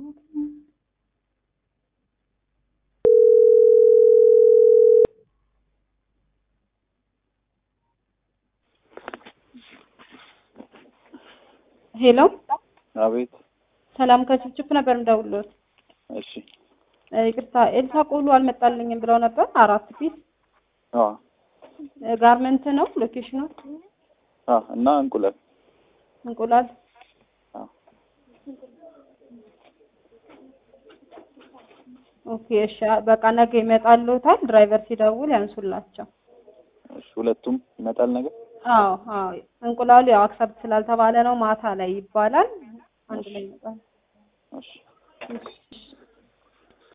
ሄሎ አቤት። ሰላም ከችፕችፕ ነበር የምደውልዎት። እሺ። እ ይቅርታ ኤልሳ ቆሎ አልመጣልኝም ብለው ነበር። አራት ፒስ አዎ እ ጋርመንት ነው ሎኬሽኑ አዎ። እና እንቁላል እንቁላል አዎ። ኦኬ እሺ በቃ ነገ ይመጣልዎታል። ድራይቨር ሲደውል ያንሱላቸው። እሺ። ሁለቱም ይመጣል ነገር አዎ አዎ እንቁላሉ ያው አክሰፕት ስላልተባለ ነው ማታ ላይ ይባላል። አንድ ላይ ይመጣል። እሺ። እሺ